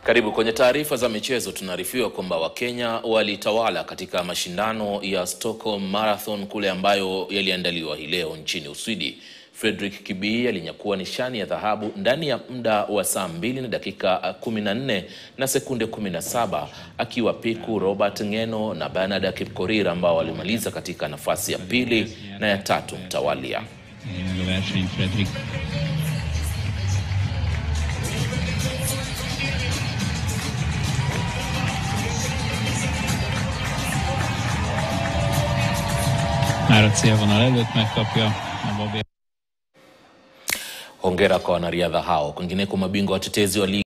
Karibu kwenye taarifa za michezo. Tunaarifiwa kwamba Wakenya walitawala katika mashindano ya Stockholm Marathon kule ambayo yaliandaliwa hii leo nchini Uswidi. Frederick Kibii alinyakua nishani ya dhahabu ndani ya muda wa saa mbili na dakika 14 na sekunde 17 akiwa piku Robert Ngeno na Bernard Kipkorir ambao walimaliza katika nafasi ya pili na ya tatu mtawalia. Fredrik. Már célvonal előtt megkapja a Bobby. Hongera kwa wanariadha hao. Kwingineko, mabingwa watetezi wa ligi